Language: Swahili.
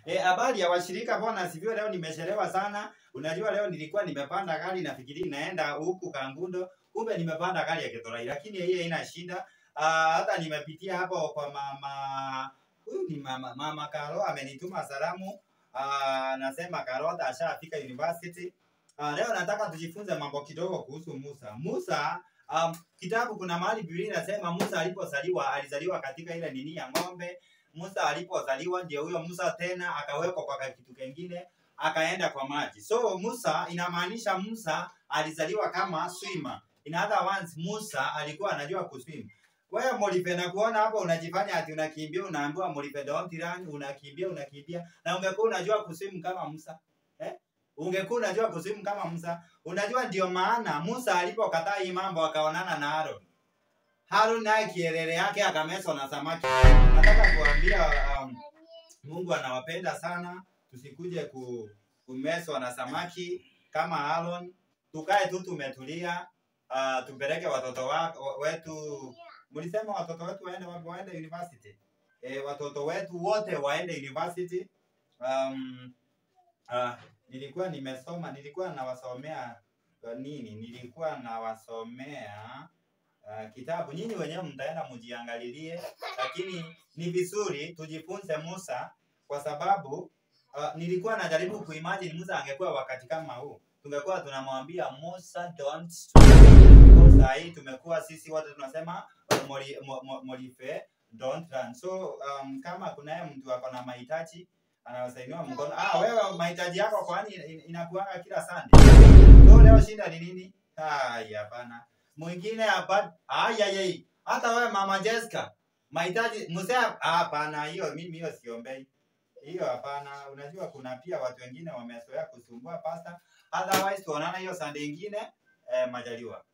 Eh, habari ya washirika, bwana sivyo, leo nimechelewa sana. Unajua leo nilikuwa nimepanda gari nafikiri naenda huku Kangundo, kumbe nimepanda gari ya Githurai, lakini hiyo haina shida. Ah, hata nimepitia hapo kwa mama huyu ni mama mama Karo amenituma salamu. Ah, nasema Karo hata ashafika university. Ah, leo nataka tujifunze mambo kidogo kuhusu Musa. Musa um, kitabu kuna mahali Biblia inasema Musa alipozaliwa alizaliwa katika ile nini ya ng'ombe. Musa alipozaliwa ndio huyo Musa tena akawekwa kwa kitu kingine akaenda kwa maji. So Musa inamaanisha Musa alizaliwa kama swimmer. In other words, Musa alikuwa anajua kuswim. Wewe Molive na kuona hapo unajifanya ati unakimbia unaambiwa Molive don't run, unakimbia unakimbia na ungekuwa unajua kuswim kama Musa. Eh? Ungekuwa unajua kuswim kama Musa. Unajua ndio maana Musa alipokataa hii mambo akaonana na Aaron. Harun naye kielele yake akameswa na samaki. Nataka kuambia um, Mungu anawapenda sana, tusikuje ku, kumeswa na samaki kama Aaron. Tukae tu tumetulia, uh, tupeleke watoto wa, wetu. Mlisema watoto wetu waende wapi? Waende university. E, watoto wetu wote waende university. Um, uh, nilikuwa nimesoma, nilikuwa nawasomea uh, nini? Nilikuwa nawasomea uh, kitabu. Nyinyi wenyewe mtaenda mjiangalilie, lakini ni vizuri tujifunze Musa kwa sababu uh, nilikuwa najaribu kuimagine Musa angekuwa wakati kama huu, tungekuwa tunamwambia Musa don't Kwa saa hii tumekuwa sisi wote tunasema moli- mo- mo- Molive don't run. So um, kama kunaye mtu ako na mahitaji anawasainiwa mkono. Ah, wewe mahitaji yako kwani in- inakuanga kila Sunday? So leo shinda ni nini? Hai, hapana. Mwingine hapa, ai ai ai. Hata wewe mama Jessica, mahitaji mzee, hapana, hiyo mimi hiyo siombei. Hiyo hapana. Unajua kuna pia watu wengine wamezoea kusumbua pasta. Otherwise tuonana hiyo Sunday ingine eh, majaliwa.